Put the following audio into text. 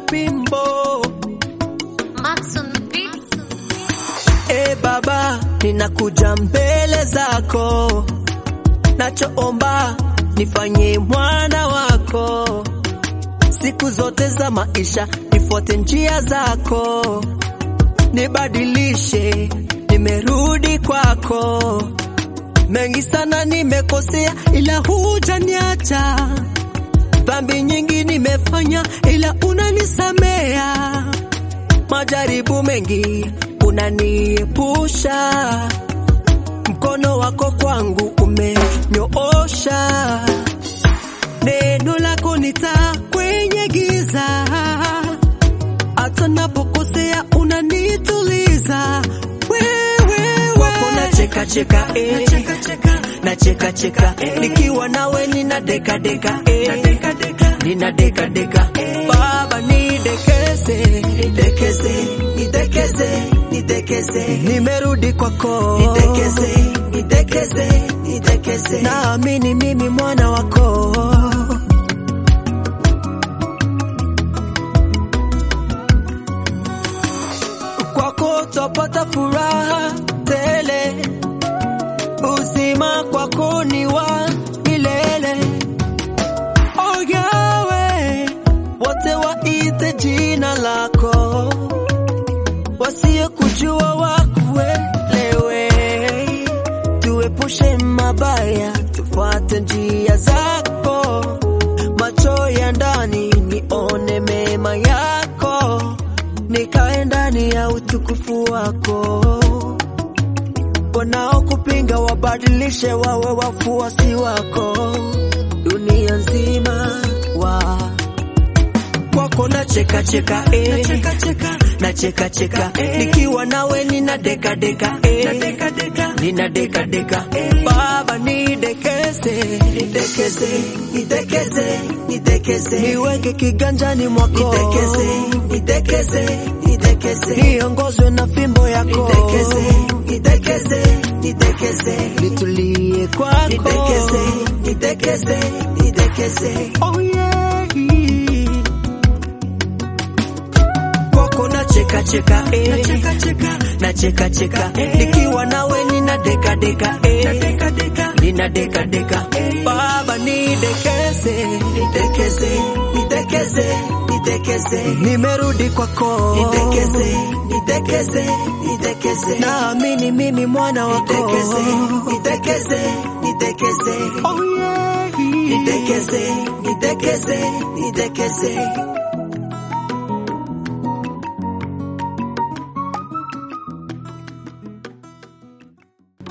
Bimbo. Max on the beat. E Baba, ninakuja mbele zako, nachoomba nifanye mwana wako, siku zote za maisha nifuate njia zako, nibadilishe, nimerudi kwako. Mengi sana nimekosea, ila hujaniacha. Dhambi nyingi nimefanya, ila unanisamea. Majaribu mengi unaniepusha, mkono wako kwangu umenyoosha. Neno lako ni taa kwenye giza, hata napokosea unanituliza. Wewe wako na cheka cheka eh, na cheka cheka eh, nikiwa nawe nina deka deka eh, nina deka deka eh, Baba nidekeze, nidekeze, nidekeze, nidekeze, nimerudi kwako, nidekeze, nidekeze, nidekeze, naamini mimi mwana wako. kwako twapata furaha tele, uzima kwako ni wa milele. Oh Yawe, wote waite jina lako, wasiyekujua wakuelewe. Tuepushe mabaya, tufuate njia zako, macho ya ndani nione mema yako nikae ndani ya utukufu wako. Wanaokupinga wabadilishe wawe wafuasi wako, dunia nzima wa kwako na cheka cheka eh, na cheka cheka eh, nikiwa nawe nina deka deka eh, nina deka deka eh, Baba nidekeze, nidekeze, nidekeze, nidekeze, niweke kiganjani mwako, nidekeze, nidekeze, nidekeze, niongozwe na fimbo yako, nidekeze, nidekeze, nidekeze, nitulie kwako, nidekeze, nidekeze, nidekeze, oh yeah kwako na cheka cheka eh, na cheka cheka eh, nikiwa nawe nina deka deka eh, nina deka deka eh, Baba nidekeze, nidekeze, nidekeze, nidekeze, nimerudi kwako, nidekeze, nidekeze, nidekeze, naamini mimi mwana wako, nidekeze, nidekeze, nidekeze, oh yeah, nidekeze, nidekeze, nidekeze